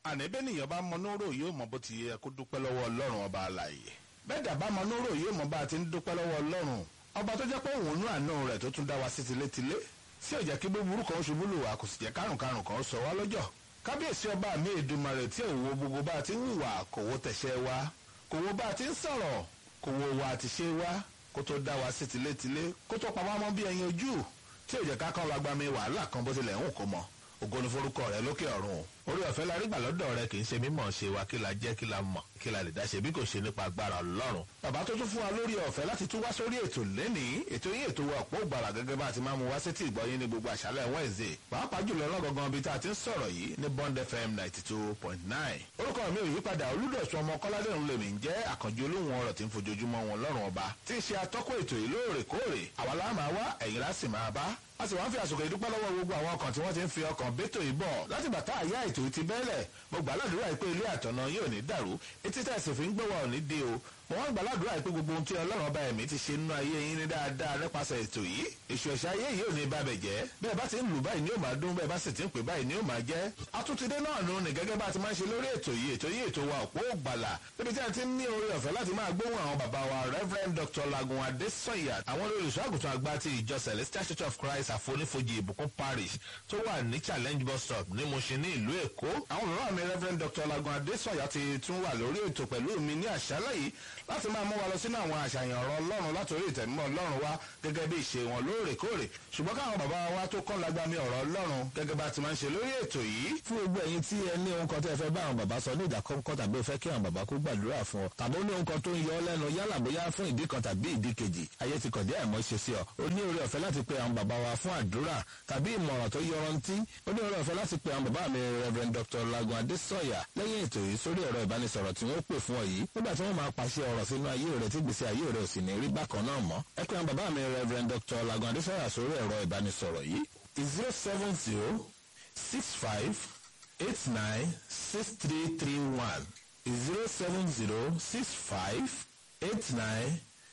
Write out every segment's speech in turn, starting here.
àníbẹ́ nìyẹn bá mọ nóró yóò mọ bó ti yẹ kó dúpẹ́ lọ́wọ́ ọlọ́run ọba àlàyé bẹ́ẹ̀ dà bá mọ nóró yóò mọ bá a ti ń dúpẹ́ lọ́wọ́ ọlọ́run ọba tó jẹ́ pé òun nú àánú rẹ̀ tó tún dá wa sí tilétilé tí ò jẹ́ kí búburú kan ṣubú lù wá kò sì jẹ́ kárùnkárùn kan sọ wá lọ́jọ́ kábíyèsí ọba mi èdùmarè tí òwò gbogbo bá a ti ń hùwà kò wo tẹ̀sẹ̀ wa kò wo bá a ti ń sọ̀rọ̀ kò wo wa àti ṣe wa kó tó dá wa sí tilétilé kó tó pa wá mọ́ bí ẹyin ojú tí ò jẹ́ ká kán wa gba mi wàhálà kan bó tilẹ̀ ń kó mọ́ ògo ni forúkọ rẹ lókè ọ̀run o orí ọ̀fẹ́ la rí gbà lọ́dọ̀ rẹ kì í ṣe mímọ̀ ṣe wa kí la jẹ́ kí la mọ̀ kí la lè dá ṣe bí kò ṣe nípa agbára ọlọ́run. bàbá tó tún fún wa lórí ọ̀fẹ́ láti tún wá sórí ètò lẹ́nìí ètò yín ètò wa ọ̀pọ̀ ògbàrà gẹ́gẹ́ bá a ti máa mú wá sétí ìgbọ́yín ní gbogbo àṣálẹ̀ Wednesday pàápàá jùlọ lọ́gọ̀gàn ibi tá a ti ń sọ̀rọ̀ yìí ní Bond FM ninety two point nine. orúkọ mi ò yípadà olúdọ̀sùn ọmọ kọ́ládé ń lèmi ń jẹ́ àkànjú olóhùn ọ̀rọ̀ tí ń fojoojúmọ́ wọn lọ́rùn ọba tí ń ṣe atọ́kọ̀ ètò yìí lóòrèkóòrè àwa la máa wá ẹ̀yin lá sì máa bá a sì wá ń fi àsìkò ìdúpẹ́ lọ́wọ́ gbogbo àwọn ọkàn tí wọ́n ti ń fi ọkàn bẹ́tò ìbọ̀ láti bàtà àyà ètò ti bẹ́ẹ̀lẹ̀ mo gbà ládùúrà pé ilé àtọ̀nà yóò ní dàrú etí tẹ̀sí fi ń gbọ́wọ́ ò ní dé o mo wá ń gbà ládùúrà pé gbogbo ohun tí ọlọ́run ọba ẹ̀mí ti ṣe nínú ayé yín ní dáadáa nípasẹ̀ ètò yìí èṣù ẹ̀ṣẹ̀ ayé yìí ò ní bá bẹ̀ jẹ́ bẹ́ẹ̀ bá ti ń lù báyìí ni ó máa dún bẹ́ẹ̀ bá sì ti ń pè báyìí ni ó máa jẹ́ atúntidé náà nù ní gẹ́gẹ́ bá ti máa ń ṣe lórí ètò yìí ètò yìí ètò wa òpó ògbàlà níbi tí a ti ń ní oore ọ̀fẹ́ láti máa gbóhùn àwọn bàbá wa Reverend Dr. Lagun Adesanya àwọn olùṣọ́ àgùntàn àgbà ti ìjọ Celestial Church of Christ àfonífojì ìbùkún parish tó wà ní challenge bus stop ní Mushin ní ìlú Èkó àwọn bàbá mi Reverend Dr. Lagun Adesanya ti tún wà lórí ètò pẹ̀lú mi ní àṣálẹ́ yìí láti máa mú wa lọ sínú àwọn àṣàyàn ọ̀rọ̀ Ọlọ́run látòrí ìtẹ̀mímọ́ Ọlọ́run wa gẹ́gẹ́ bí ìṣe wọn lóòrèkóòrè ṣùgbọ́n káwọn bàbá wa tó kọ́ lágbàmí ọ̀rọ̀ Ọlọ́run gẹ́gẹ́ bá ti máa ń ṣe lórí ètò yìí. fún gbogbo ẹ̀yin tí ẹ ní ohun kan tẹ́ ẹ fẹ́ bá àwọn bàbá sọ ní ìdákọ́ńkọ́ tàbí ẹ fẹ́ kí àwọn bàbá kó gbàdúrà fún ọ tàbí ó ní ohun kan tó ń yọ ọ lẹ́nu yálà bóyá fún ìdí kan tàbí ìdí kejì ayé ti kọ̀dé àìmọ́ ṣe sí ọ ó ní oore ọ̀fẹ́ láti pe àwọn bàbá wa fún àdúrà tàbí ìmọ̀ràn tó yọrantí ó ní oore ọ̀fẹ́ láti pe àwọn bàbá mi Reverend Dr. Lagun Adesanya lẹ́yìn ètò yìí sórí ẹ̀rọ ìbánisọ̀rọ̀ tí wọ́n pè fún ọ yìí nígbà tí wọ́n máa pàṣẹ ọ̀rọ̀ sínú ayé rẹ̀ tí gbèsè ayé rẹ̀ ò sì ní rí bákan náà mọ́ ẹ pé àwọn bàbá mi Reverend Dr. Lagun Adesanya sórí ẹ̀rọ ìbánisọ̀rọ̀ yìí zero seven zero six five eight nine six three three one zero seven zero six five eight nine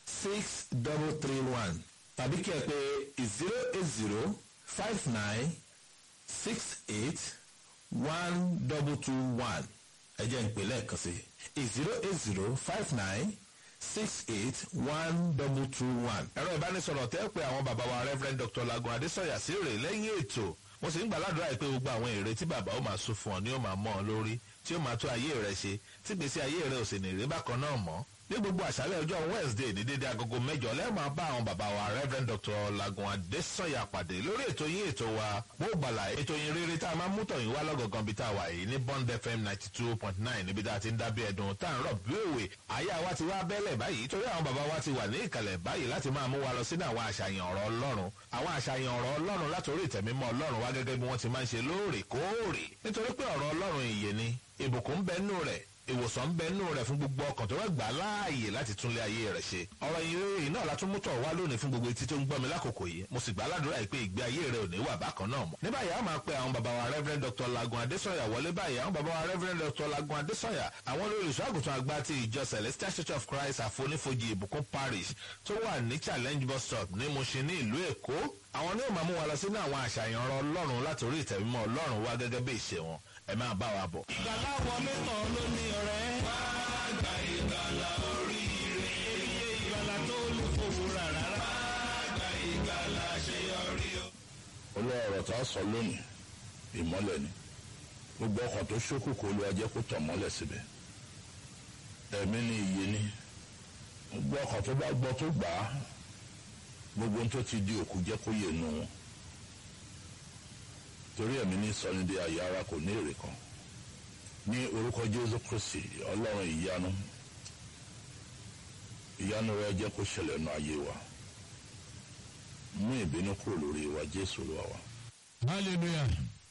six double three one tàbí kí ẹ pé zero eight zero five nine six eight one double two one ẹ jẹ́ ń pè lẹ́ẹ̀kan sí zero eight zero five nine six eight one double two one. ẹ̀rọ ìbánisọ̀rọ̀ tẹ́ pé àwọn bàbá wa Reverend Dr. Lagun Adesanya sí rè lẹ́yìn ètò mo sì ń gbàládùra pé gbogbo àwọn èrè tí bàbá ó máa sún fún ọ ni ó máa mọ́ ọ lórí tí ó máa tó ayé rẹ ṣe tí gbèsè ayé rẹ ò sì ní rí bákan náà mọ́ ní gbogbo àṣálẹ́ ọjọ́ Wednesday ní dédé agogo mẹ́jọ lẹ́ẹ̀ máa bá àwọn bàbá wa Reverend Dr. Lagun Adesanya pàdé lórí ètò yín ètò wa wó gbàlà ètò yín rere tá a máa mú tọ̀yìn wá lọ́gọ̀gàn bí tá a wà yìí ní Bond FM ninety two point nine níbi tá a ti ń dábí ẹ̀dùn tá a ń rọ̀ bí òwe àyà wa ti wá bẹ́lẹ̀ báyìí torí àwọn bàbá wa ti wà ní ìkàlẹ̀ báyìí láti máa mú wa lọ sínú àwọn àṣàyàn ọ̀rọ̀ Ọlọ́run àwọn àṣàyàn ọ̀rọ̀ Ọlọ́run látòrí ìtẹ̀mímọ́ Ọlọ́run wá gẹ́gẹ́ bí wọ́n ti máa ń ṣe lóòrèkóòrè nítorí pé ọ̀rọ̀ Ọlọ́run ìyè ni ìbùkún ń bẹ nínú rẹ̀ ìwòsàn ń bẹ nínú rẹ̀ fún gbogbo ọkàn tó wá gbà láàyè láti túnlé ayé rẹ̀ ṣe. ọ̀rọ̀ ìrere náà la tún mú tọ̀ wá lónìí fún gbogbo etí tó ń gbọ́ mi lákòókò yìí mo sì gbà ládùúrà yìí pé ìgbé ayé rẹ̀ ò ní wà bákan náà mọ́. ní báyìí a máa pe àwọn bàbá wa Reverend Dr. Lagun Adesanya wọlé báyìí àwọn bàbá wa Reverend Dr. Lagun Adesanya àwọn olùṣọ́ àgùntàn àgbà ti ìjọ Celestial Church of Christ àfonífojì ìbùkún parish tó wà ní challenge bus stop ní Mushin ní ìlú Èkó àwọn ní ó máa mú wa lọ sínú àwọn àṣàyàn ọ̀rọ̀ Ọlọ́run látòrí ìtẹ̀mímọ́ Ọlọ́run wá gẹ́gẹ́ bí ìṣe wọn ẹ máa bá wa bọ̀. ìgbàlá wọlé tán ló ní ọ̀rẹ́. wá gba ìgbàlá oríire. iye ìgbàlá tó lù fowó rà rárá. wá gba ìgbàlá àṣeyọrí o. olóòrò tá a sọ lónìí ìmọ́lẹ̀ ni gbogbo ọkàn tó ṣókùnkùn Olúwa jẹ́ kó tàn mọ́lẹ̀ síbẹ̀ ẹ̀mí ni ìyè ni gbogbo ọkàn tó bá gbọ́ tó gbà á gbogbo ohun tó ti di òkú jẹ́ kó yè nù wọn torí ẹ̀mí ní sọ́nidé ayé ara kò ní èrè kan ní orúkọ Jésù Kristi Ọlọ́run ìyanu ìyanu rẹ jẹ́ kó ṣẹlẹ̀ nù ayé wa mú ìbínú kúrò lórí wa Jésù Olúwa wa. hallelujah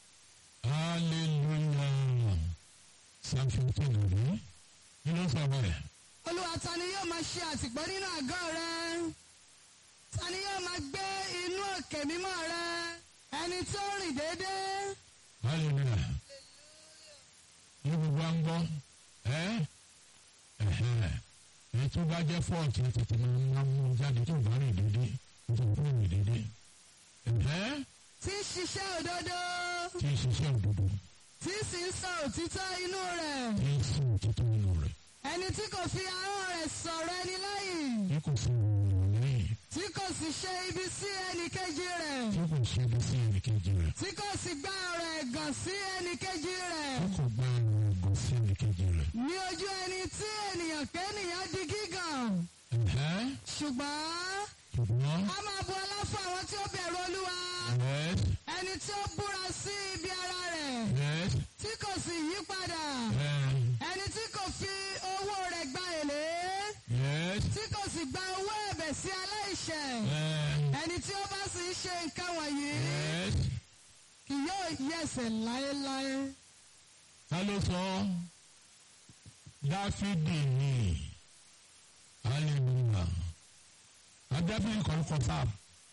hallelujah psalm fifteen rí kí ló sọ bẹ́ẹ̀. olúwa ta ni yóò máa ṣe àtìpó nínú àgọ́ rẹ ta ni yóò máa gbé inú òkè mímọ́ rẹ ẹni tó rìn déédéé hallelujah ní gbogbo à ń gbọ́ ẹ́ ẹ̀hẹ́ ẹ̀ tó bá jẹ́ fọ́ọ̀tì tètè máa ń mú jáde tó bá rìn dédé tó bá rìn dédé ẹ̀hẹ́ tí ń ṣiṣẹ́ òdodo tí ń ṣiṣẹ́ òdodo tí tí sì ń sọ òtítọ́ inú rẹ̀ tí ń sìn òtítọ́ inú rẹ̀ ẹni tí kò fi ahọ́n rẹ̀ sọ̀rọ̀ ẹni lẹ́yìn tí kò fi ìròyìn lẹ́yìn tí kò sì ṣe ibi sí ẹnì kejì rẹ̀ tí kò ṣe ibi sí ẹnìkejì rẹ̀ tí kò sì gbá ọ̀rọ̀ ẹ̀gàn sí ẹnì kejì rẹ̀ tí kò gbá ẹ̀rọ ẹ̀gàn sí ẹnìkejì rẹ̀. ní ojú ẹni tí ènìyàn kẹ́nìyàn di gígàn Ẹ̀hẹ́, ṣùgbọ́n ṣùgbọ́n a máa bu ọlá fún àwọn tí ó bẹ̀rù olúwa yes ẹni tí ó búra sí ibi ara rẹ̀ yes tí kò sì yí padà ẹ̀, ẹni tí kò fi owó rẹ̀ gba èlé yes tí kò sì gba owó ẹ̀bẹ̀ sí aláìṣẹ̀ ẹ̀, ẹni tí ó bá sì ń ṣe nǹkan wọ̀nyí yes. kì yóò yẹsẹ̀ láéláé. ta ló sọ dáfídì ni hallelujah adáfídì kan kọ sáà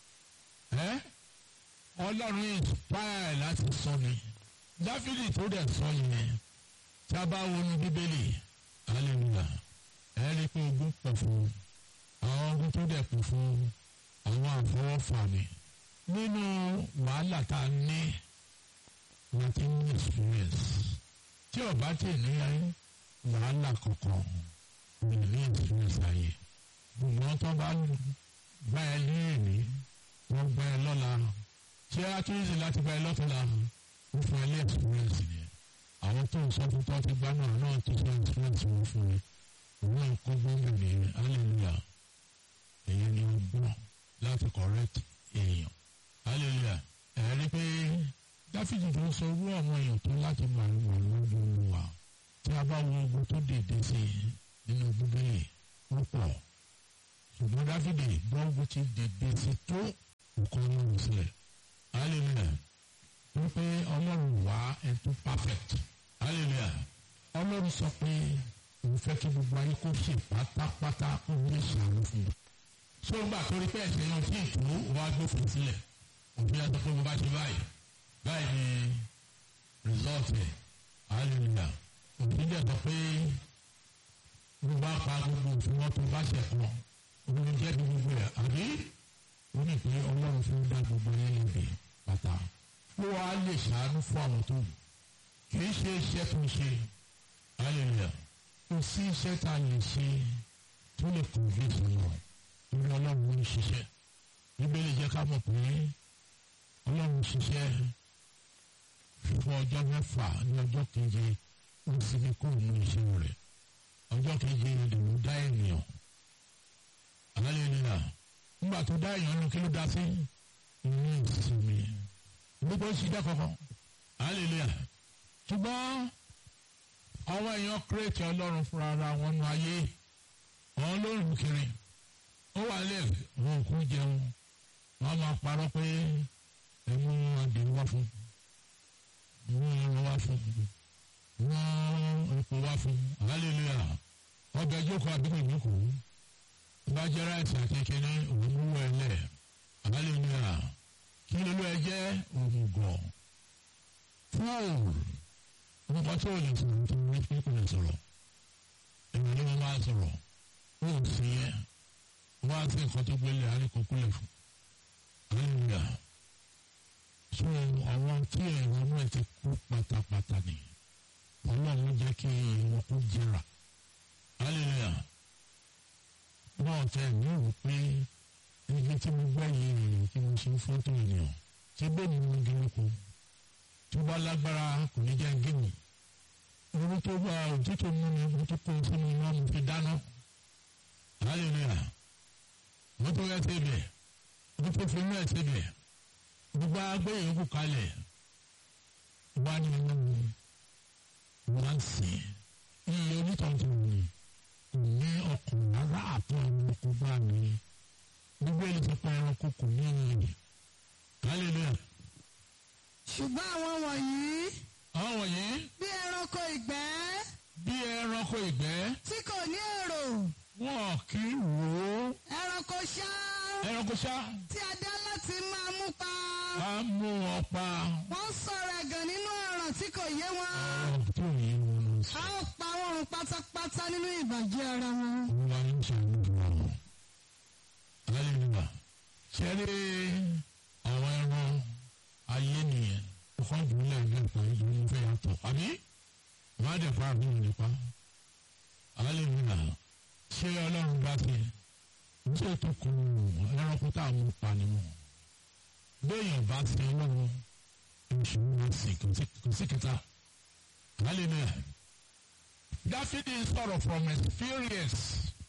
ẹ ọlọ́run inspire láti sọ ni dáfídì tó dẹ̀ sọ yẹn tí a bá wo ní bíbélì hallelujah ẹ rí i pé ogún pọ̀ fún àwọn ogún tó dẹ̀ pọ̀ fún àwọn àfọwọ́fà ni nínú wàhálà tá a ní láti ní experience tí ọba tè ní wàhálà kankan lè ní experience ayé ṣùgbọ́n tó bá gbá ẹ ní èmi wọ́n gbá ẹ lọ́la ṣé àtúnṣe láti gbá ẹ lọ́tọ̀la ó fún ẹ ní experience ni àwọn tó ń sọ fún tó ti gbá náà náà tó sọ experience wọn fún mi òun náà kó gbóngbò ní hallelujah èyí ni ó gbọ́ láti correct èèyàn hallelujah ẹ̀ rí pé dáfídì tó ń sọ irú àwọn èèyàn tó láti máa ń wà lójú olúwa tí a bá wo ogun tó dèdè sí i nínú bíbélì ó pọ̀ ṣùgbọ́n dáfídì gbọ́ngun ti dèdè sí tó nǹkan ọlọ́run sílẹ̀ hallelujah wípé ọlọ́run wá ẹ̀ tó perfect hallelujah ọlọ́run sọ pé òun fẹ́ kí gbogbo ayé kó ṣe pátápátá òun lè ṣàánú fún un ṣé ó gbà torí pé ẹ̀sẹ̀ yẹn tí ìtò wá gbófin sílẹ̀ òfin àti pé mo bá ṣe báyìí báyìí ni result ẹ̀ hallelujah òfin dẹ̀ sọ pé mo bá pa gbogbo òfin wọn tó bá ṣẹ̀ pọ̀ òun jẹ́ bí gbogbo ẹ̀ àbí ó ní pé ọlọ́run fún dá gbogbo yẹn lẹ́bi pátá ó wá lè ṣàánú fún àwọn tó wù kì í ṣe iṣẹ́ tó ń ṣe hallelujah kò sí iṣẹ́ tá a lè ṣe tó lè convince ọlọ́run torí ọlọ́run ń ṣiṣẹ́ bíbélì jẹ́ ká mọ̀ pé ọlọ́run ṣiṣẹ́ fún ọjọ́ mẹ́fà ní ọjọ́ keje ó sì ní kó mú iṣẹ́ rẹ̀ ọjọ́ keje ni ló dá ènìyàn àlàyé nìyà nígbà tó dá èèyàn ní kí ló dá sí inú ìsinmi gbogbo ń ṣiṣẹ́ kankan hallelujah ṣùgbọ́n àwọn èèyàn kírètì ọlọ́run fúnra ara wọn nu ayé wọn ló rìn kiri ó wà lẹ wọn kò jẹun wọn máa parọ́ pé ẹmu adìẹ wá fún wọn ẹran wá fún wọn epo wá fún hallelujah ọbẹ̀ jókòó àbíkò ìjókòó bá jẹ́ ráìsì àti kíní òun mú ẹ lẹ̀ hallelujah kí lólu ẹ jẹ́ òmùgọ̀ fúùl nǹkan tó lè sọ̀rọ̀ tó ní pé kò lè sọ̀rọ̀ èmi ni mo máa sọ̀rọ̀ ó sì yẹ wọ́n á sí nǹkan tó gbélé àríkòkúlẹ̀ fún hallelujah so àwọn tí ẹ̀rọ náà ti kú pátápátá ni ọlọ́run jẹ́ kí wọn kó jẹrà hallelujah náà tẹ ní ìwò pé ibi tí mo gbẹ́ yìí rèé tí mo ṣe fọ́tò ènìyàn tí bẹ́ẹ̀ ni mo gé lóko tó bá lágbára kò ní jẹ́ gíní owó tó bá òtútù mú mi mo tó kó sínú iná mo fi dáná hallelujah wọ́n tó yẹ síbẹ̀ wọ́n tó fi inú ẹ̀ síbẹ̀ gbogbo agbé yòókù kalẹ̀ wá ní inú mi wọ́n á sìn iye onítọ̀jú mi kò ní ọkàn rárá àti ẹranko bá mi gbogbo ẹni tó pa ẹranko kò ní ìyè hallelujah. ṣùgbọ́n àwọn wọ̀nyí àwọn wọ̀nyí bí ẹranko ìgbẹ́ bí ẹranko ìgbẹ́ tí kò ní èrò wọn kì í wò ó ẹranko ṣá ẹranko ṣá tí a dá láti máa mú pa á mú wọn pa wọ́n sọ̀rọ̀ ẹ̀gàn nínú ọ̀ràn tí kò yé wọn ọ̀rọ̀ tí ò yé wọn lọ sí. a ó pa wọ́n run pátápátá nínú ìbàjẹ́ ara wọn. olúwa ní sàánú fún wa mọ hallelujah ṣẹ́rí àwọn ẹran ayé nìyẹn ọkọ̀ ìdúró lẹ́yìn ẹ̀kọ́ ìdúró fẹ́ yàtọ̀ àbí àbí wọ́n á dẹ̀ pa àbí wọn nípa hallelujah ṣé ọlọ́run bá ti ṣé ètò kò ẹranko tá a mú pa ni wọn béèyàn bá ti ọlọ́run oṣù wọn sì kò sí kẹta hallelujah dáfídì sọ̀rọ̀ from experience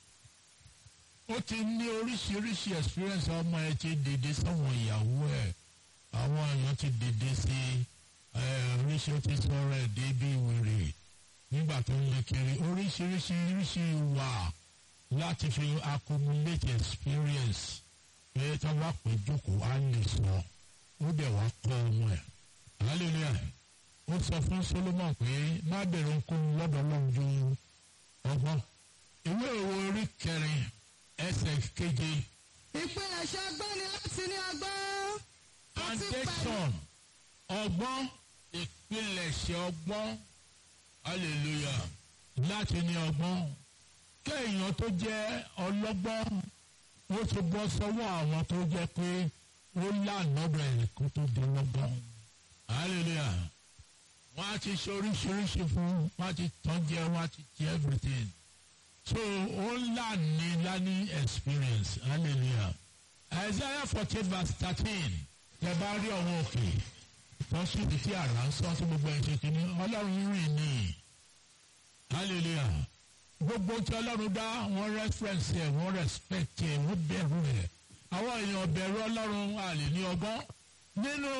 ó ti ní oríṣiríṣi experience ọmọ ẹ ti dìde sáwọn ìyàwó ẹ àwọn èèyàn ti dìde sí oríṣi ó ti sọ̀rọ̀ ẹ̀ débi wèrè nígbà tó ń lé kiri oríṣiríṣi oríṣi wà láti fi accumulate experience pé tó bá pè jókòó á lè sọ ó dẹ̀ wá kọ́ ọmọ ẹ̀ hallelujah ó sọ fún solomon pé má bẹ̀rù ohunkóhun lọ́dọ̀ ọlọ́run ju ọgbọ́n ìwé òwe orí kẹrin ẹsẹ̀ keje ìpilẹ̀ṣẹ̀ ọgbọ́n ni láti ní ọgbọ́n. àti pẹ̀lú- foundation ọgbọ́n ìpilẹ̀ṣẹ̀ ọgbọ́n hallelujah láti ní ọgbọ́n kéèyàn tó jẹ́ ọlọ́gbọ́n ó ti bọ́ sọ́wọ́ àwọn tó jẹ́ pé ó lànà rẹ̀ kó tó di lọ́gbọ́n hallelujah wọ́n á ti ṣe oríṣiríṣi fún wọ́n á ti tán jẹ wọ́n á ti jẹ everything so ó lànà lání experience hallelujah isaiah fourteen verse thirteen tẹ bá rí ọwọ́ òkè wọ́n sì fi tí àrà ń sọ tí gbogbo ẹ̀ ṣe kìíní ọlọ́run rìn ní hallelujah gbogbo tí ọlọ́run dá wọ́n reference ẹ̀ wọ́n respect ẹ̀ wọ́n bẹ̀rù ẹ̀ àwọn èèyàn bẹ̀rù ọlọ́run àlè ní ọgbọ́n nínú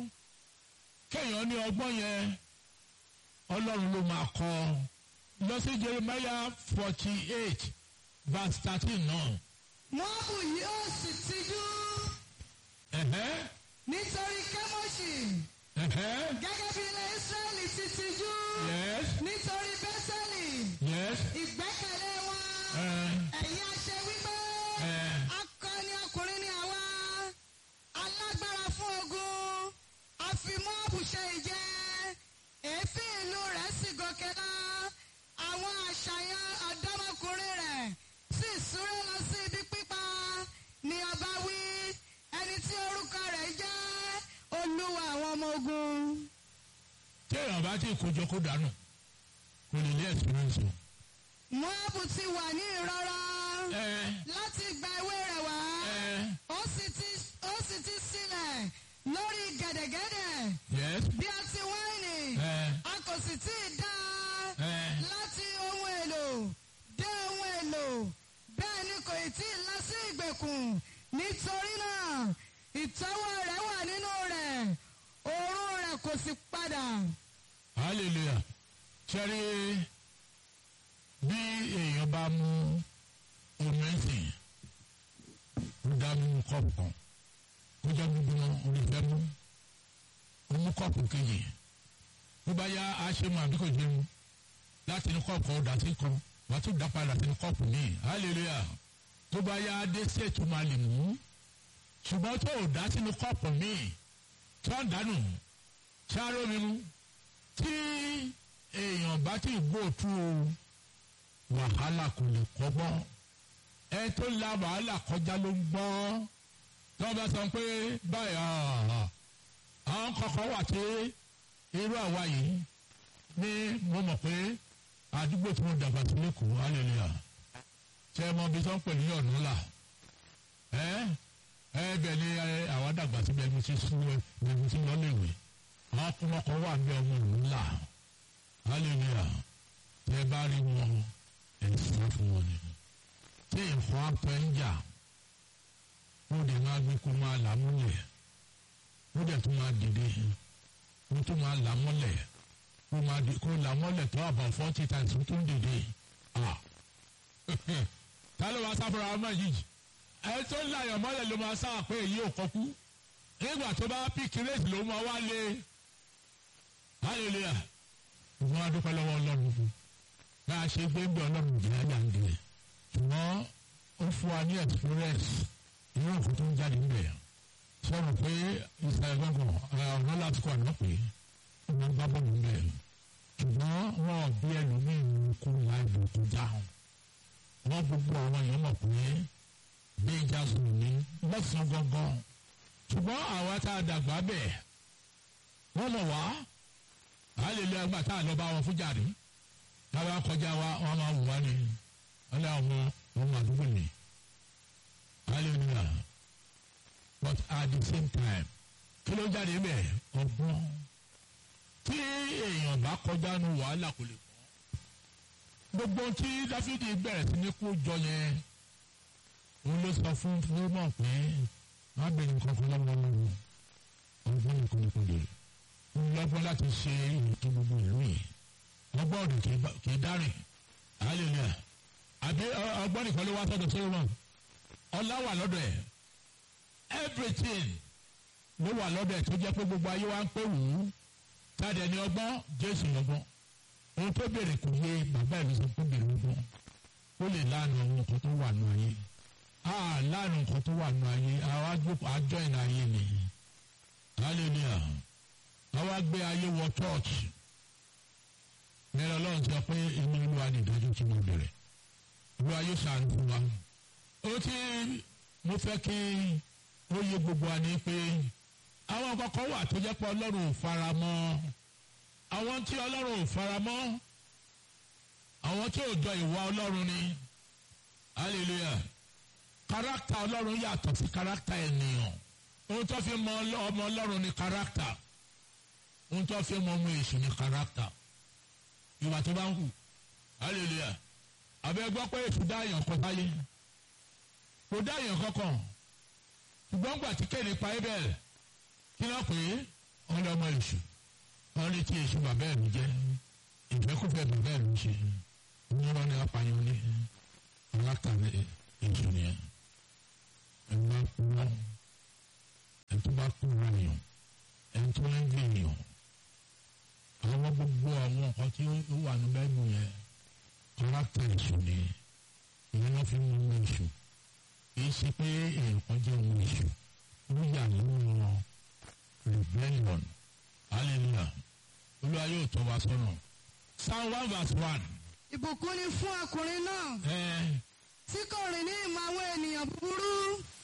kéèyàn ní ọgbọ́n yẹn ọlọ́run ló máa kọ́ lọ sí jeremiah forty eight verse thirteen náà. Móábù yóò sì tijú ẹ̀hẹ́ nítorí Kémọ́ṣì ẹ̀hẹ́ gẹ́gẹ́ bí ilẹ̀ Ísírẹ́lì ti tijú yes nítorí Bẹ́sẹ̀lì yes ìgbẹ́kẹ̀lé wọn. ẹ̀ Ẹ̀yin àṣẹ wípé ẹ̀ akọni ọkùnrin ni àwa alágbára fún ogun àfi Móábù ṣe ìjẹ èéfín ìlú rẹ̀ sì gòkè lọ àwọn àṣàyàn ọ̀dọ́mọkùnrin rẹ̀ sì súré lọ sí ibi pípa ni ọba wí ẹni tí orúkọ rẹ̀ jẹ́ olúwa àwọn ọmọ ogun. téèyàn bá ti kójọ kó dànù kò lè lé experience o. Móábù ti wà ní ìrora ẹ láti gba ewé rẹ̀ wá. ẹ ó sì ti ó sì ti sílẹ̀ lórí gẹ̀dẹ̀gẹ̀dẹ̀ yes bí ọtí wáìnì ẹ a kò sì tí ì dá a ẹ láti ohun èlò dé ohun èlò bẹ́ẹ̀ ni kò ì tí ì lọ sí ìgbèkùn nítorí náà ìtọ́wọ́ rẹ̀ wà nínú rẹ̀ òórùn rẹ̀ kò sì padà. hallelujah sẹ́rí bí èèyàn bá mú omi ẹ̀sìn ó dá mú kọ́ọ̀pù kan kó jẹ́ gbígbóná orí fẹ́ mú ó mú kọ́ọ̀pù kejì tó bá yá a ṣe mú àbí kò ṣe mú láti ní kọ́ọ̀pù kan ó dà sí kan wàá tún dá padà sí ní kọ́ọ̀pù míì hallelujah tó bá yá dé sèétú máa lè mú ṣùgbọ́n tó ò dá sínú kọ́ọ̀pù míì tó ń dánù sáré omi mú tí èèyàn bá ti gbó tú wàhálà kò lè kọ́gbọ́n ẹ tó la wàhálà kọjá ló ń gbọ́ tí wọ́n bá sọ pé báyìí ah, àwọn kọ̀ọ̀kan wà tí irú àwa yìí ní mo mọ̀ pé àdúgbò tí mo dàgbà sí lẹ́kọ̀ọ́ hallelujah ṣe é mọ ibi tí wọ́n pè ní ọ̀nà là ẹ ẹ bẹ̀ ni ẹ, àwa dàgbà síbẹ̀ mo ti sún ẹ mo ti lọ léwe àwọn ọkùnrin wà ní ọmọ ìlú ńlá hallelujah tẹ bá rí wọn ẹ sá fún wọn ni tí nǹkan apẹ ń jà ó dẹ̀ máa gbé kó máa là múlẹ̀ ó dẹ̀ tún máa dìde ó tún máa là mọ́lẹ̀ kó máa di kó là mọ́lẹ̀ tó àbọ̀ forty times ó tún dìde ah ta ló máa sáfara ọmọ yìí ẹ tó ń láyọ̀ mọ́lẹ̀ ló máa sá pé èyí ò kọ́kú nígbà tó bá píkì rẹ́sì ló máa wá lé hallelujah ìfún wa dúpẹ́ lọ́wọ́ ọlọ́run fún bá a ṣe gbé ń bẹ ọlọ́run jẹ́ ẹ̀yà ń dìde ṣùgbọ́n ó fún wa ní experience irú nǹkan tó ń jáde ń bẹ̀ sọ̀rọ̀ pé ìsàlẹ̀ gbọ̀ngàn ọ̀nà láti kọ́ àná pé ó máa ń gbá bọ́ọ̀lù ń bẹ̀ ṣùgbọ́n wọn ò bí ẹlòmíín kú láìbò tó dáhùn wọn gbogbo àwọn èèyàn mọ̀ pé danger zone ní lọ́sàn-án gangan ṣùgbọ́n àwa tá a dàgbà bẹ̀ wọ́n mọ̀ wá àlele ẹgbà tá a lọ bá wọn fún jàre táwa kọjá wa wọn máa wù wá ni wọn lé ọmọ ọmọ àdúgbò ni hallelujah but at the same time kí ló jáde bẹ́ẹ̀ ọgbọ́n tí èèyàn bá kọjá nu wàhálà kò lè kọ́ gbogbo tí dáfídì bẹ̀rẹ̀ sí ní kó jọ yẹn òun ló sọ fún fúlọ́mọ̀ pé má bẹ̀rẹ̀ nǹkan fún lọ́wọ́ lọ́wọ́ ọgbọ́n nìkan ní kòdè òun lọ́gbọ́n láti ṣe ètò gbogbo ìlú yìí ọgbọ́n ọ̀dùn kì í dárìn hallelujah àbí ọgbọ́n nìkan ló wá sọ́dọ̀ solomon ọlá wà lọ́dọ̀ ẹ̀ everything ló wà lọ́dọ̀ ẹ̀ tó jẹ́ pé gbogbo ayé wa ń pè wù ú tàdé ní ọgbọ́n jésù lọ́gbọ́n ohun tó béèrè kò yé bàbá ìlú sọ pé béèrè ọgbọ́n ó lè lánàá ohun nǹkan tó wà nù ayé a lánàá nǹkan tó wà nù ayé àwa gbókò àjọ ìnà ayé ni hallelujah àwa gbé ayé wọ church mẹ́rin ọlọ́run sọ pé inú olúwa ní ìdájọ́ tí mo bẹ̀rẹ̀ ìlú ayé sàánú fún wa ó ti mo fẹ́ kí ó yé gbogbo wa ní pé àwọn kọ̀ọ̀kan wà tó jẹ́ pé ọlọ́run ò fara mọ́ àwọn tí ọlọ́run ò fara mọ́ àwọn tí ò jọ ìwà ọlọ́run ni hallelujah káràkítà ọlọ́run yàtọ̀ sí káràkítà ènìyàn ohun tó fi mọ ọmọ ọlọ́run ni káràkítà ohun tó fi mọ ọmọ èṣù ni káràkítà ìwà tó bá ń hù hallelujah àbẹ gbọ́ pé èṣù dá èèyàn kan sáyé kò dá èèyàn kankan ṣùgbọ́n gbà tí kéde pa ebel kí ló pè é wọn lé ọmọ èṣù wọn lé tí èṣù bàbá ẹ̀ ló jẹ́ ìfẹ́kùfẹ́ bàbá ẹ̀ ló ń ṣe ní wọn ní apààyàn ní alákàwé èṣù nìyẹn ẹ̀ ń bá kú wọn ẹ̀ tó bá kú wọn èèyàn ẹ̀ tó ń gbé èèyàn àwọn gbogbo àwọn nǹkan tí ó wà ní bẹ́ẹ̀ nù yẹn kọ́lákítà èṣù ni ìyẹn ló fi mú ọmọ èṣù kì í ṣe pé èèyàn kan jẹ́ ọmọ èṣù ó yà nínú wọn rebellion hallelujah olúwa yóò tọ́ wa sọ́nà psalm one verse one. ìbùkún ni fún ọkùnrin náà ẹ tí kò rìn ní ìmọ̀ àwọn ènìyàn búburú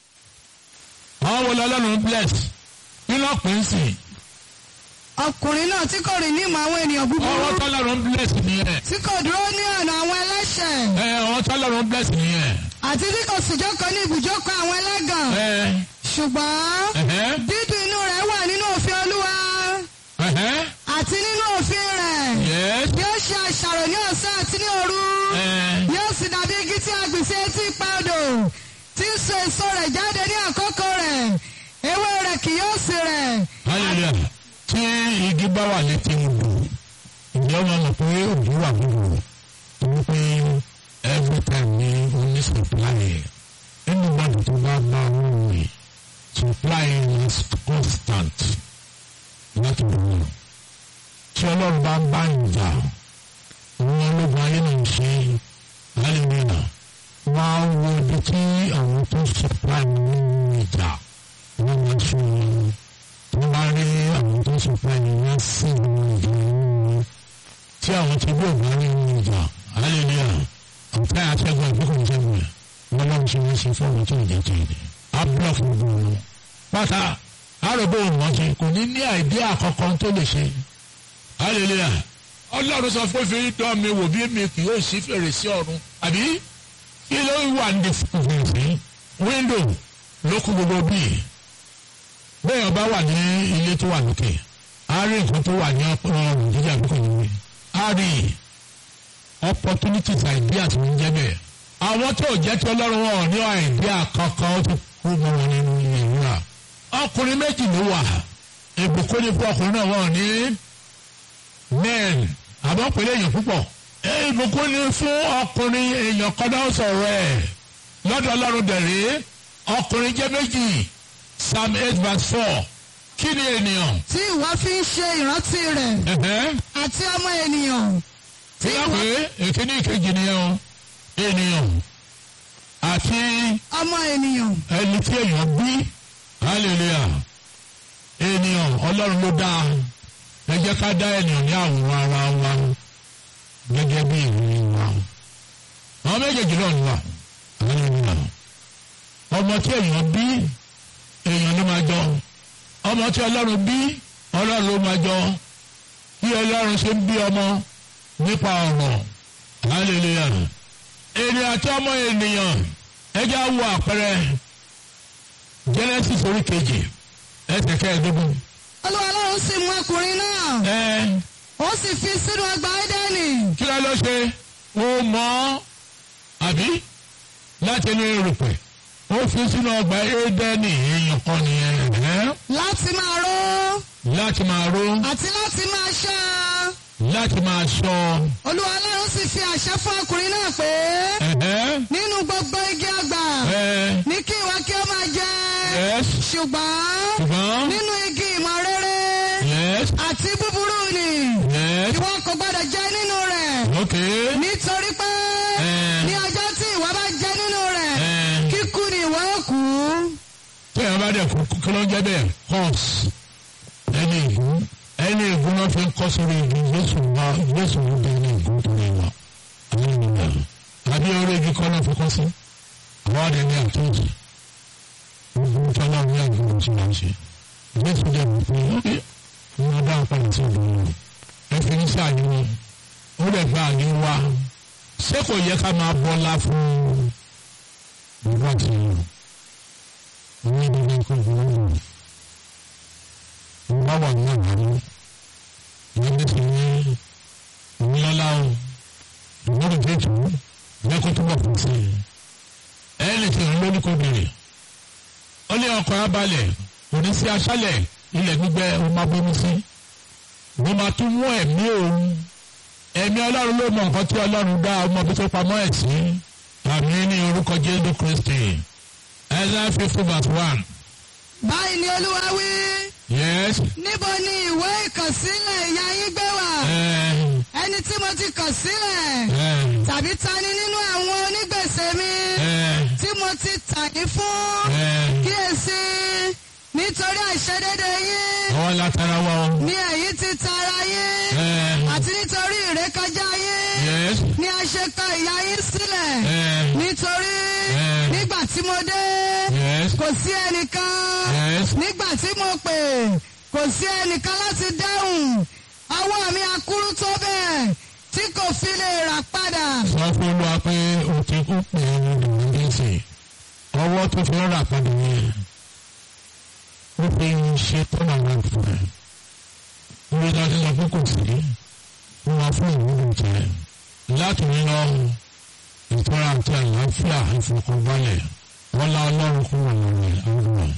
àwọn wo lọ́lọ́run bless nínú ọ̀pẹ̀ ń sìn ọkùnrin náà tí kò rìn ní ìmọ̀ àwọn ènìyàn búburú ọwọ́ tọ́lọ́run bless nìyẹn tí kò dúró ní ọ̀nà àwọn ẹlẹ́ṣẹ̀ ẹ ọwọ́ tọ́lọ́run bless nìyẹn àti tí kò sì jókòó ní ibùjókòó àwọn ẹlẹ́gàn ẹ ṣùgbọ́n ẹhẹ́ dídùn inú rẹ̀ wà nínú òfin olúwa ẹhẹ́ àti nínú òfin rẹ̀ yes yóò ṣe àṣàrò ní ọ̀sán àti ní òru ẹ yóò sì dàbí igi tí a gbìn sí etí ipa odò tí ń so èso rẹ̀ jáde ní àkókò rẹ̀ ewé rẹ̀ kì yóò sì rẹ̀ hallelujah tí igi bá wà létí odò ìjọ máa mọ̀ pé òjò wà gbogbo torí pé every time ní oní supply anybody tó bá bá owó rẹ̀ supply is constant láti wọ̀ tí ọlọ́run bá ń bá ìjà òun ológun ayé náà ń ṣe hallelujah wọ́n á wo ibi tí àwọn tó supply nínú ìjà wọ́n máa ṣe wọn wọ́n bá rí àwọn tó supply ní wọ́n sì nínú ìjà nínú tí àwọn tí bí òun rí nínú ìjà hallelujah ọ̀tá àtẹ̀gùn àbíkò ìjẹun rẹ̀ wọ́n lọ́n ṣe wọ́n ṣe fún àwọn tó ìjà tó ìdè á block gbogbo wọn. pátá àròbó òmùmọ́tì kò ní ní àìdí àkọ́kọ́ tó lè ṣe hallelujah ọlọ́run sọ fún fi dán mi wò bí mi kì yóò sí fèrèsé ọ̀run àbí kí ló wà ní fèrèsé wíńdò ló kún gbogbo bíi bẹ́ẹ̀ ọba wà ní ilé tó wà lókè á rí nǹkan tó wà ní ọrùn jíjà lókè níwé á rí opportunities ideas ń jẹ́ bẹ́ẹ̀ àwọn tó jẹ́ tí ọlọ́run wọn ò ní idea kankan ó ti kú mọ́ wọn nínú ilé ìwúrà ọkùnrin méjì ló wà ìbùkún ní fún ọkùnrin náà wọn ò ní men àbọ̀ pẹ̀lú èèyàn púpọ̀ ìbùkún ní fún ọkùnrin èèyàn kan náà sọ̀rọ̀ ẹ̀ lọ́dọ̀ ọlọ́run dẹ̀rẹ́ ọkùnrin jẹ́ méjì psalm eight verse four kí ni ènìyàn. tí ìwọ fi ń ṣe ìrántí rẹ̀ ẹ̀hẹ́ àti ọmọ ènìyàn tí wọ́n pè é èkíní ìkejì nìyẹn o ènìyàn àti ọmọ ènìyàn ẹni tí èèyàn bí hallelujah ènìyàn ọlọ́run ló dá ẹ jẹ́ ká dá ènìyàn ní àwòrán ara wa gẹ́gẹ́ bí ìròyìn wa àwọn méjèèjì náà ni wà hallelujah ọmọ tí èèyàn bí èèyàn ló máa jọ ọmọ tí ọlọ́run bí ọlọ́run ló máa jọ bí ọlọ́run ṣe ń bí ọmọ nípa ọ̀rọ̀ hallelujah ènìyàn àti ọmọ ènìyàn ẹjẹ́ á wo àpẹẹrẹ Genesis orí kejì ẹsẹ̀ kẹẹ̀ẹ́dógún olúwa ọlọ́run sì mú ọkùnrin náà ẹ ó sì fi sínú ọgbà édẹ́nì kí ló ló ṣe ó mọ̀ ọ́ àbí láti inú erùpẹ̀ ó fi sínú ọgbà édẹ́nì èèyàn kan nìyẹn ẹ́ láti máa ró láti máa ró àti láti máa ṣọ́ láti máa ṣọ́ olúwa ọlọ́run sì fi àṣẹ fún ọkùnrin náà pé ẹ̀ẹ́ nínú gbogbo igi ọgbà ẹ̀ ní kí ìwọ kí ó máa jẹ yes ṣùgbọ́n ṣùgbọ́n nínú igi ìmọ̀ rere yes àti búburú ni yes ìwọ kò gbọdọ̀ jẹ nínú rẹ̀ ok nítorí pé Eh. ní ọjọ́ tí ìwọ bá jẹ nínú rẹ̀ ẹ̀ kíkú ni ìwọ ó kú. tí ẹ bá dẹ̀ kú kí ló ń jẹ́ bẹ́ẹ̀ horse ẹni ìgún ẹni ìgún náà fi ń kọ́ sórí igi Jésù wá Jésù ló dé ẹni ìgún tó lè wà àwọn ènìyàn àbí orí igi kọ́ náà fi kọ́ sí àwọn àdé ní àtúntì gbogbo tí ọlọ́run ní àgbọ̀n tí wọ́n ṣe Jésù dẹ̀ wí pé ọ́kẹ́ wọ́n dá ọ̀pá ìtì ìlú wọn ẹ fi ń sáàyè wọn ó dẹ̀ gba àyè wa ṣé kò yẹ ká máa bọ́lá fún bàbá àti ìyá ní dídí nǹkan ìfowópamọ́ mo bá wà ní àgbáyé ìyẹn ti ní ìnílọ́lá o ìwọ́n ìdí ètò lẹ́kọ́ tó bọ̀ fún sí i ẹni tí ń lórí kò bèrè ó ní ọkọ̀ abalẹ̀ kò ní sí aṣálẹ̀ ilẹ̀ gbígbẹ ó máa bómi sí mo máa tún mú ẹ̀mí òun ẹ̀mí ọlọ́run ló mọ nǹkan tí ọlọ́run dá ọmọ bí tó pamọ́ ẹ̀ sí àmì ní orúkọ Jésù Kristi Isaiah fifty verse one. báyìí ni olúwa wí Yes. níbo ni ìwé ìkọ̀sílẹ̀ ìyá yín gbé wà Uh, ẹni tí mo ti kọ̀ sílẹ̀ uh, tàbí ta ni nínú àwọn onígbèsè mi uh, tí mo ti tà yín fún uh. kíyèsí nítorí àìṣedédé yín Àwọn látara wa o. ni èyí ti tara yín Uh, àti nítorí ìrékọjá yín yes. ni a ṣe kọ ìyá yín sílẹ̀ Uh, nítorí Eh. nígbà tí mo dé yes. kò sí ẹnìkan Yes. nígbà tí mo pè kò sí ẹnìkan láti dáhùn ọwọ́ mi akúrú tó bẹ́ẹ̀ tí kò fi lè rà padà. Sọ fún Olúwa pé o ti kú pé ní ìdíje. Ọwọ́ tó fi rà padà yẹn. Ó fi ṣe tọ́nà náà fún ẹ. Ibi tí a ti sọ pé kò sí. Wọ́n máa fún ìwúlò jẹ. Láti ní lọ ìtura àti àlàáfíà ìfọkànbalẹ̀. Wọ́n lá Ọlọ́run kún wọn lọ́rẹ̀ àwọn ọ̀rọ̀.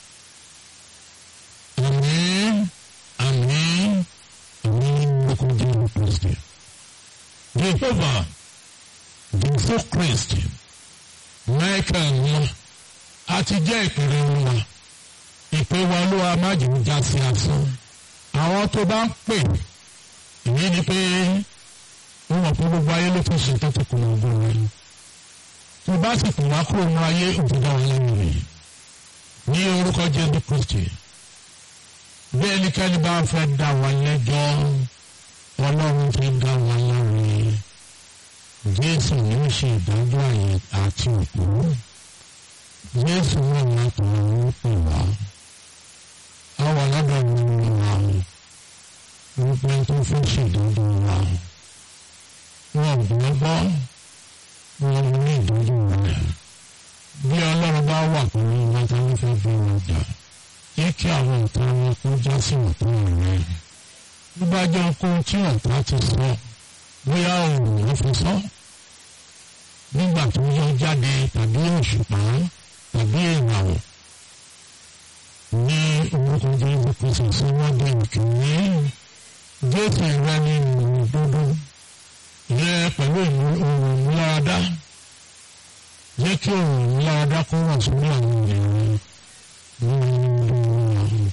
Àmín àmín àmín lókun Jésù Kristi. Jehovah Jésù Kristi Michael wọn a ti jẹ́ ìpèrè olúwa ìpè wa olúwa má jẹ́ ń já sí asán àwọn tó bá ń pè ìyẹn ni pé wọ́n mọ̀ pé gbogbo ayé ló fi ṣe tó ti kùnà ọgbọ́n rẹ̀ tó bá sì kùnà kúrò ní ayé òtítọ́ wọn lẹ́nu rẹ̀ ní orúkọ Jésù Kristi bí ẹnikẹ́ni bá fẹ́ dá wa lẹ́jọ́ ọlọ́run ti dá wa láre jésù yóò ṣe ìdájọ́ àyè àti òkú jésù náà láti wọn pè wá àwọn aládàá mi ń wá wípé tó fẹ́ ṣèdájọ́ wa wọn gbọ́ gbọ́ wọn ní ìdájọ́ rẹ̀ bí ọlọ́run bá wà pẹ̀lú wọn tó ń fẹ́ bí wọn jà jẹ́ kí àwọn ìtàn wọn kó já sí ọ̀tọ̀ rẹ̀ bí bá jẹ́ ohun tí ọ̀tá ti sọ bóyá òun ló fi sọ nígbà tó yọ jáde tàbí òṣùpá tàbí ìràwọ̀ ní orúkọ jésù kristu sí wọ́n dé ìkíní jésù rẹ ní ìmọ̀ dúdú yẹ pẹ̀lú ohun ìmúláradá jẹ́ kí ohun ìmúláradá kó wà sórí àwọn ènìyàn ní ìlú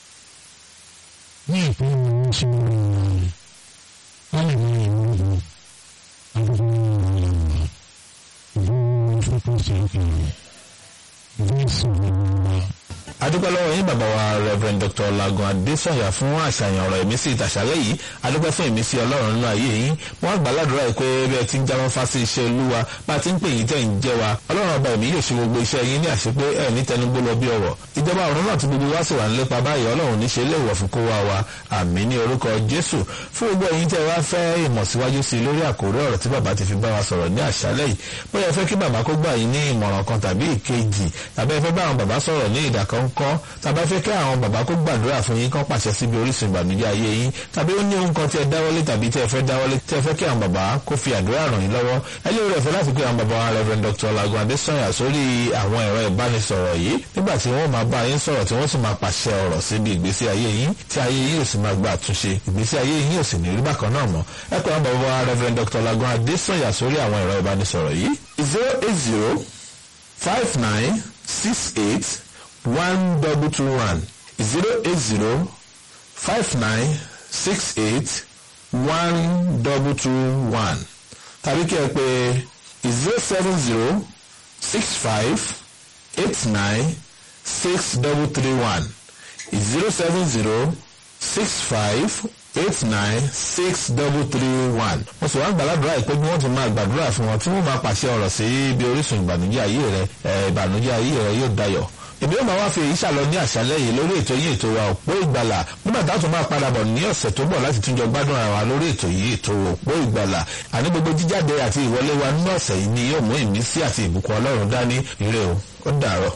ní ìpínlẹ̀ wọn sí wọn wọn lè ní ìlú ìlú àdúgbò ìlú ìlú ìlú fún kristu ìlú ìlú ìsìn ìlú wa. adúpẹ́ lọ́wọ́ yín bàbá wa rev dr lagun adesanya fún àṣàyàn ọ̀rọ̀ ìmísí ìtàṣálẹ̀ yìí adúpẹ́ fún ìmísí ọlọ́run nínú ayé yín wọ́n àgbà ládùúrà yìí pé bẹ́ẹ̀ ti ń jáwọ́ fásí iṣẹ́ olúwa bá a ti ń pè yín tẹ̀ ń jẹ́ wa ọlọ́run ọba ẹ̀mí yóò ṣe gbogbo iṣẹ́ yín ní àṣepé ẹ̀ ní tẹnugbó lọ bí ọ̀rọ̀ ìjọba ọ̀run náà ti gbogbo wá sì wà nílépa báyìí ọlọ́run ní ṣe lè wọ̀ fún kó wá wa àmì ní orúkọ jésù fún gbogbo ẹ̀yin tẹ́ wá fẹ́ ìmọ̀ síwájú sí i lórí àkórí ọ̀rọ̀ tí bàbá ti fi bá wa sọ̀rọ̀ ní àṣálẹ̀ yìí bóyá ẹ fẹ́ kí bàbá kó gbà yín ní ìmọ̀ràn kan tàbí ìkejì tàbí ẹ fẹ́ bá àwọn bàbá sọ̀rọ̀ ní ìdàkọ́ńkọ́ tàbí ẹ fẹ́ kí àwọn bàbá kó gbàdúrà fún yín kán pàṣẹ síbi orísun ìbànújẹ́ ayé yín tàbí ó ní ohun kan tí ẹ dáwọ́lé tàbí tí ẹ fẹ́ dáwọ́lé tí ẹ fẹ́ kí àwọn bàbá kó fi àdúrà ràn yín lọ́wọ́ ẹ lè rẹ̀ fẹ́ láti pé àwọn bàbá wa Rev Dr. Lagun Adesanya sórí àwọn ẹ̀rọ ìbánisọ̀rọ̀ yìí nígbà tí wọ́n máa bá yín sọ̀rọ̀ tí wọ́n sì máa pàṣẹ ọ̀rọ̀ síbi ìgbésí ayé yín tí ayé yín ò sì máa gba àtúnṣe ìgbésí ayé yín ò sì ní rí bákan náà mọ́ ẹ pé àwọn bàbá wa Rev Dr. Lagun Adesanya sórí àwọn ẹ̀rọ ìbánisọ̀rọ̀ yìí zero eight zero five nine six eight one double two one zero eight zero five nine six eight one double two one tàbí kí ẹ pè zero seven zero six five eight nine six double three one zero seven zero six five eight nine six double three one. mo sì wá gbàládùra ìpé bí wọ́n ti máa gbàdúrà fún wọn tí wọ́n máa pàṣẹ ọ̀rọ̀ sí ibi orísun ìbànújẹ́ ayé rẹ ìbànújẹ́ ayé rẹ yóò dayọ̀ èmi yóò máa wá fi èyí ṣàlọ ní àṣálẹ́ yìí lórí ètò yìí ètò wa òpó ìgbàlà nígbà tá a tún máa padà bọ̀ ní ọ̀sẹ̀ tó bọ̀ láti túnjọ gbádùn ara wa lórí ètò yìí ètò òpó ìgbàlà àní gbogbo jíjáde àti ìwọlé wa nínú ọ̀sẹ̀ yìí ni yóò mú ìmísí àti ìbùkún ọlọ́run dání ire o ó dàárọ̀.